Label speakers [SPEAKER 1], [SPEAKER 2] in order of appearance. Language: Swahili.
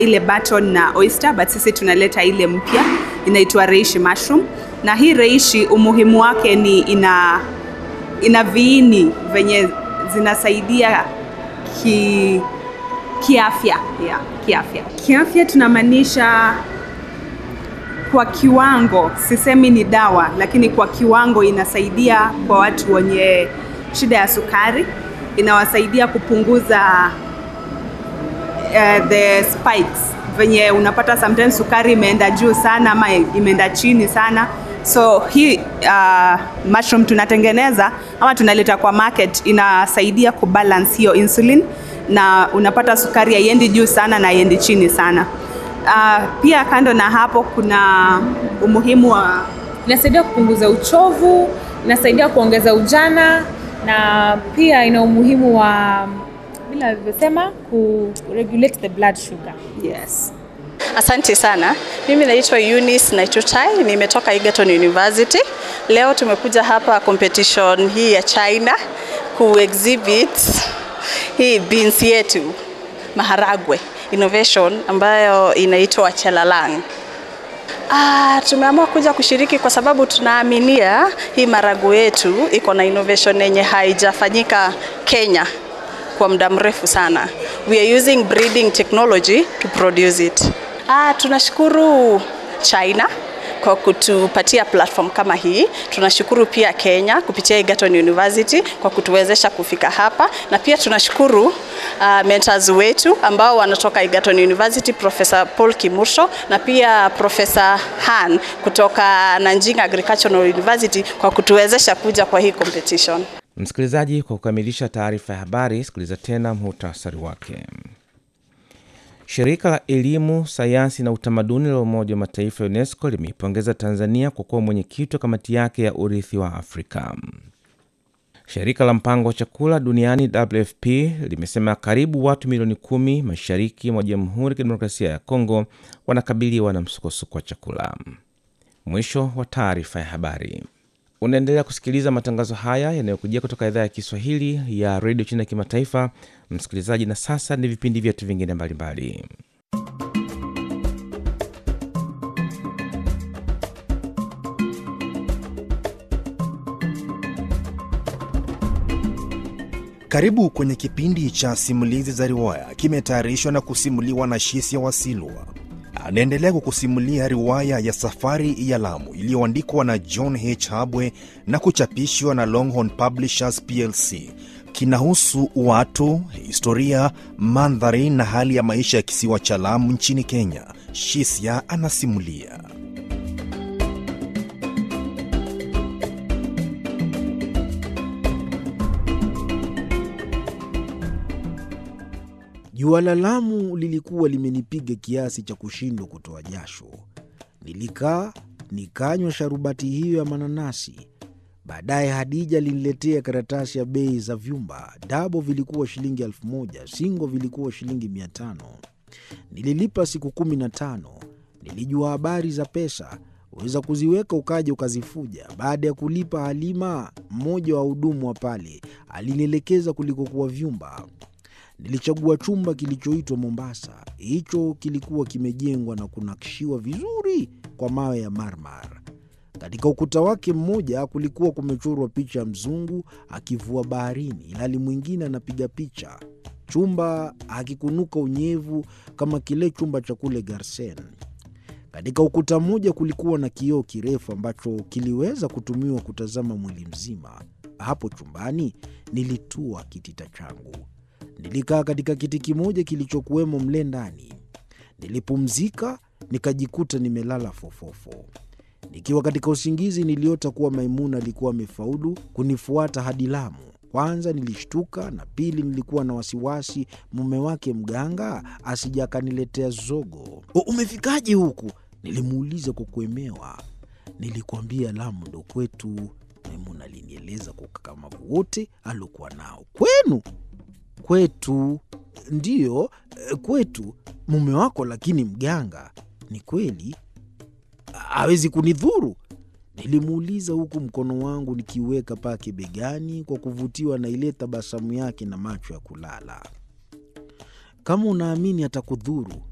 [SPEAKER 1] ile baton na oyster, but sisi tunaleta ile mpya inaitwa reishi mushroom, na hii reishi umuhimu wake ni ina ina viini venye zinasaidia ki kiafya yeah, kiafya kiafya tunamaanisha kwa kiwango, sisemi ni dawa, lakini kwa kiwango inasaidia kwa watu wenye shida ya sukari, inawasaidia kupunguza uh, the spikes venye unapata sometimes sukari imeenda juu sana ama imeenda chini sana so hii uh, mushroom tunatengeneza ama tunaleta kwa market inasaidia kubalance hiyo insulin na unapata sukari haiendi juu sana na haiendi chini sana uh, pia kando na hapo kuna umuhimu wa
[SPEAKER 2] inasaidia kupunguza uchovu, inasaidia kuongeza ujana na pia ina umuhimu wa bila alivyosema ku regulate the blood sugar.
[SPEAKER 1] yes
[SPEAKER 3] Asante sana. Mimi naitwa Eunice Naitutai, nimetoka Egerton University. Leo tumekuja hapa competition hii ya China ku exhibit hii beans yetu maharagwe innovation ambayo inaitwa Chelalang. Ah, tumeamua kuja kushiriki kwa sababu tunaaminia hii marago yetu iko na innovation yenye haijafanyika Kenya kwa muda mrefu sana. We are using breeding technology to produce it. Ah, tunashukuru China kwa kutupatia platform kama hii. Tunashukuru pia Kenya kupitia Egerton University kwa kutuwezesha kufika hapa, na pia tunashukuru uh, mentors wetu ambao wanatoka Egerton University, Professor Paul Kimursho na pia Professor Han kutoka Nanjing Agricultural University kwa kutuwezesha kuja kwa hii competition.
[SPEAKER 4] Msikilizaji, kwa kukamilisha taarifa ya habari, sikiliza tena muhtasari wake. Shirika la Elimu, Sayansi na Utamaduni la Umoja wa Mataifa UNESCO limeipongeza Tanzania kwa kuwa mwenyekiti wa kamati yake ya urithi wa Afrika. Shirika la Mpango wa Chakula Duniani WFP limesema karibu watu milioni kumi mashariki mwa Jamhuri ya Kidemokrasia ya Kongo wanakabiliwa na msukosuko wa chakula. Mwisho wa taarifa ya habari. Unaendelea kusikiliza matangazo haya yanayokujia kutoka idhaa ya Kiswahili ya redio China ya kimataifa, msikilizaji. Na sasa ni vipindi vyetu vingine mbalimbali.
[SPEAKER 5] Karibu kwenye kipindi cha simulizi za riwaya, kimetayarishwa na kusimuliwa na Shisia Wasilwa. Anaendelea kukusimulia riwaya ya Safari ya Lamu iliyoandikwa na John H. Habwe na kuchapishwa na Longhorn Publishers plc. Kinahusu watu, historia, mandhari na hali ya maisha ya kisiwa cha Lamu nchini Kenya. Shisia anasimulia.
[SPEAKER 6] Jua la Lamu lilikuwa limenipiga kiasi cha kushindwa kutoa jasho. Nilikaa nikanywa sharubati hiyo ya mananasi. Baadaye Hadija aliniletea karatasi ya bei za vyumba. Dabo vilikuwa shilingi elfu moja, singo vilikuwa shilingi mia tano. Nililipa siku kumi na tano. Nilijua habari za pesa, weza kuziweka ukaja ukazifuja. Baada ya kulipa, Halima, mmoja wa hudumu wa pale, alinielekeza kulikokuwa vyumba. Nilichagua chumba kilichoitwa Mombasa. Hicho kilikuwa kimejengwa na kunakshiwa vizuri kwa mawe ya marmar. Katika ukuta wake mmoja kulikuwa kumechorwa picha ya mzungu akivua baharini, ilhali mwingine anapiga picha. Chumba hakikunuka unyevu kama kile chumba cha kule Garsen. Katika ukuta mmoja kulikuwa na kioo kirefu ambacho kiliweza kutumiwa kutazama mwili mzima. Hapo chumbani nilitua kitita changu. Nilikaa katika kiti kimoja kilichokuwemo mle ndani. Nilipumzika nikajikuta nimelala fofofo. Nikiwa katika usingizi, niliota kuwa Maimuna alikuwa amefaulu kunifuata hadi Lamu. Kwanza nilishtuka, na pili nilikuwa na wasiwasi mume wake mganga asija akaniletea zogo. "U- Umefikaje huku? Nilimuuliza kwa kuemewa. Nilikwambia Lamu ndo kwetu, Maimuna alinieleza kwa ukakamavu wote aliokuwa nao. Kwenu? Kwetu ndiyo, eh, kwetu. Mume wako lakini mganga. Ni kweli hawezi kunidhuru? Nilimuuliza huku mkono wangu nikiuweka pake begani kwa kuvutiwa na ile tabasamu yake na macho ya kulala. Kama unaamini atakudhuru,